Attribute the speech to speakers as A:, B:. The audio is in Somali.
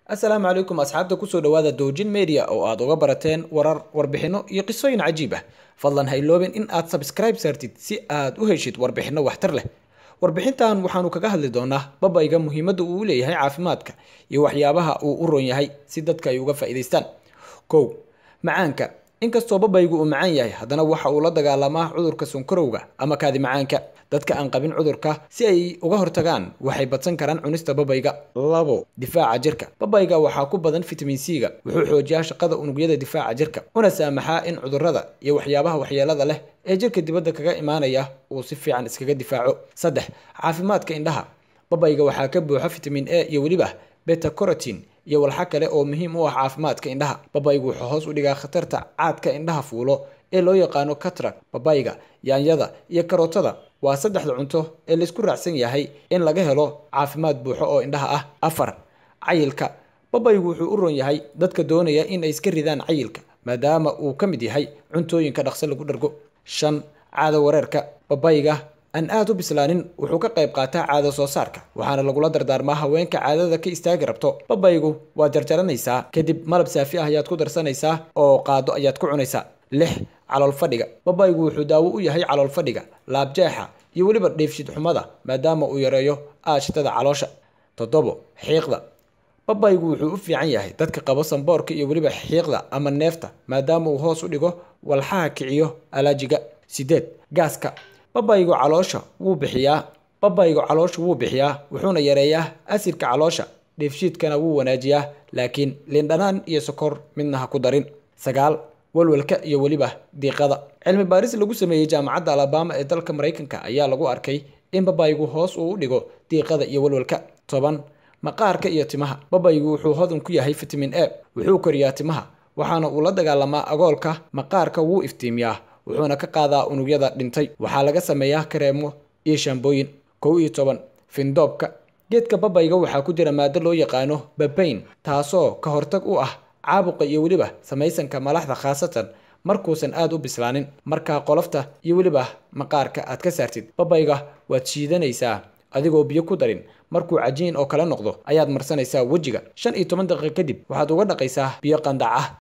A: assalaamu calaykum asxaabta kusoo dhawaada doojin media oo aad uga barateen warar warbixino iyo qisooyin cajiib ah fadlan ha iloobin in aad sabskribe saartid si aad u heshid warbixino waxtar leh warbixintan waxaanu kaga hadli doonaa babayga muhiimadda uu u leeyahay caafimaadka iyo waxyaabaha uu u ron yahay si dadka ay uga faa'iidaystaan kow macaanka inkastoo babaygu uu macaan yahay haddana waxa uu la dagaalamaa cudurka sonkorowga ama kaadi macaanka dadka aan qabin cudurka si ay uga hortagaan waxay badsan karaan cunista babayga labo difaaca jirka babayga waxaa ku badan fitamin c-ga wuxuu xoojiyaa shaqada unugyada difaaca jirka una saamaxaa in cudurada iyo waxyaabaha waxyeelada leh ee jirka dibadda kaga imaanaya uu si fiican iskaga difaaco saddex caafimaadka indhaha babayga waxaa ka buuxa fitamin a iyo weliba beta corotin iyo walxa kale oo muhiim u ah caafimaadka indhaha babaygu wuxuu hoos u dhigaa khatarta caadka indhaha fuulo ee loo yaqaano katrak babayga yaanyada iyo karootada waa saddexda cunto ee laysku raacsan yahay in laga helo caafimaad buuxo oo indhaha ah afar cayilka babaygu wuxuu u ron yahay dadka doonaya in ay iska ridaan cayilka maadaama uu ka mid yahay cuntooyinka dhaqso lagu dhargo shan caado wareerka babayga aan aada u bislaanin wuxuu ka qayb qaataa caado soo saarka waxaana lagula dardaarmaa haweenka caadada ka istaagi rabto babaygu waad jarjaranaysaa kadib malab saafi ah ayaad ku darsanaysaa oo qaado ayaad ku cunaysaa lix calool fadhiga babaygu wuxuu daawo u yahay calool fadhiga laabjeexa iyo weliba dheefshid xumada maadaama uu yareeyo aashitada caloosha toddobo xiiqda babaygu wuxuu u fiican yahay dadka qabo samboorka iyo weliba xiiqda ama neefta maadaama uu hoos u dhigo walxaha kiciyo alaajiga sideed gaaska babaygu caloosha wuu bixiyaa babaygu caloosha wuu bixiyaa wuxuuna yareeyaa asidka caloosha dheefshiidkana wuu wanaajiyaa laakiin lindhanaan iyo sokor midna ha ku darin sagaal walwalka iyo weliba diiqada cilmi baaris lagu sameeyey jaamacadda alabama ee dalka maraykanka ayaa lagu arkay in babaygu hoos uu u dhigo diiqada iyo walwalka toban maqaarka iyo timaha babaygu wuxuu hodan ku yahay fitamin a wuxuu koriyaa timaha waxaana uu la dagaalamaa agoolka maqaarka wuu iftiimiyaa wuxuuna ka qaadaa unugyada dhintay waxaa laga sameeyaa kareemo iyo shaambooyin kow iyo toban findoobka geedka babayga waxaa ku jira maado loo yaqaano babayn taasoo ka hortag u ah caabuqa iyo weliba samaysanka malaxda khaasatan markuusan aada u bislaanin markaa qolofta iyo weliba maqaarka aad ka saartid babayga waad shiidanaysaa adigoo biyo ku darin markuu cajiin oo kala noqdo ayaad marsanaysaa wejiga shan iyo toban daqiiqa kadib waxaad uga dhaqaysaa biyo qandac ah